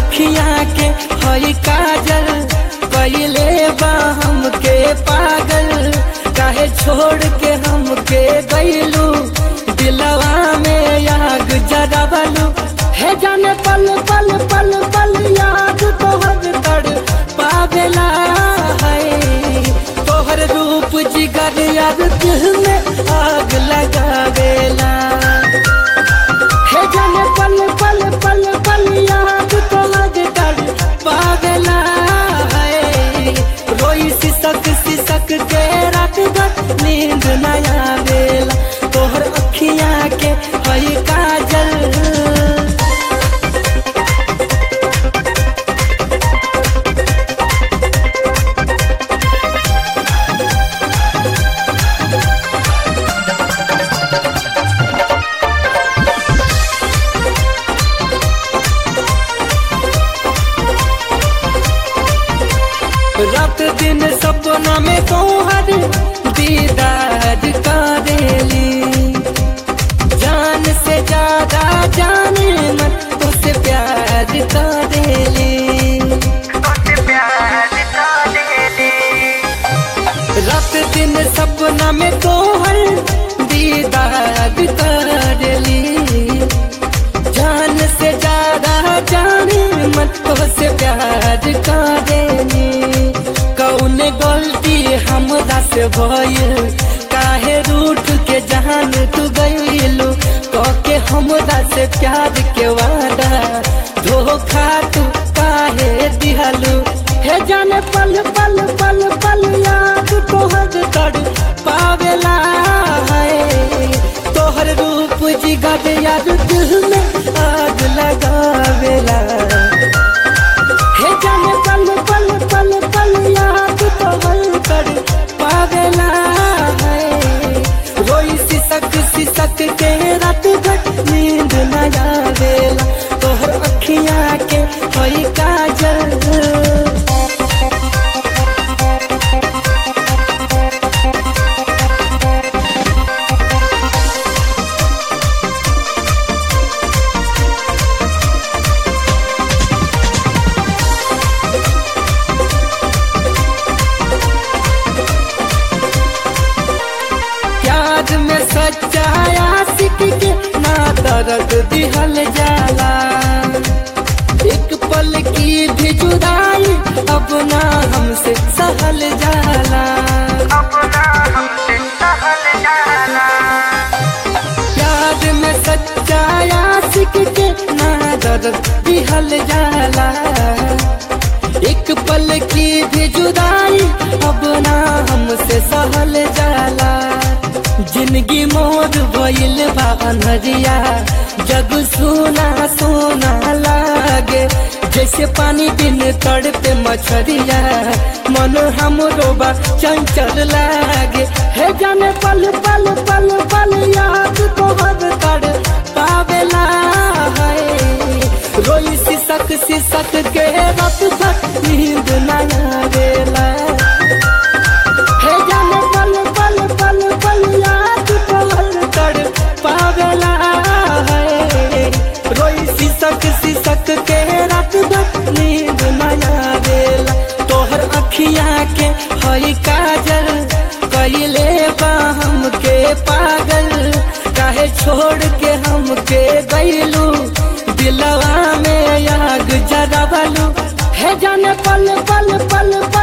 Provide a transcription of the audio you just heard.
अखिया के हई काजल कैले बा हमके पागल काहे छोड़ के हमके गईलू दिलवा में आग जरावलू हे जाने पल पल पल पल याद तोहर तड़ पावेला है तोहर रूप जिगर याद दिल में आग लगावेला हे जाने पल पल पल पल याद तोहर तड़ पावेला है रोई सिसक सिसक के रात भर नींद न आवेला तोहर अखिया के हई काजल रात दिन सपना में तोहर दीदार करेली जान से ज्यादा जाने मन तुझसे प्यार करेली रात दिन सपना में तोहर दीदार करेली जान से ज्यादा जाने मन तुझसे प्यार करेली कौन गलती हमरा से भइल काहे रूठ के जान तू गइलू के हमरा से प्यार के वादा धोखा तू काहे दिहलू हे जाने पल पल पल पल याद तोहर तड़ पावेला है तोहर रूप जिगर याद दिल में आग लगावेला हे जाने पल पल पल पल याद तोहर तड़ पावेला है रोई सिसक सिसक के रात भर नींद न आवेला तोहर अखिया के हई काजल प्यार में सच्चाया सिक के ना दर्द दिहल जाला एक पल की भी जुदाई अब ना हमसे सहल जाला प्यार में सच्चाया सिक के ना दर्द दिहल जाला एक पल की भी जुदाई अब ना हमसे सहल जाला जिंदगी मोर भइल बा अनहरिया जग सोना सोना लागे जैसे पानी बिन तड़ पे मछरिया मन हमरो बा चंचल लागे हे जाने पल पल पल पल याद तोहर तड़ पावेला है रोई सिसक सिसक के रात भर नींद न आवेला हे जाने पल पल पल पल याद तोहर तड़ पावेला है रोई सिसक सिसक के रात भर नींद न आवेला तोहर अखिया के हई काजल कैले बा हमके पागल काहे छोड़ के हमके गईलू दिलवा में आग जरावलू हे जाने पल पल पल पल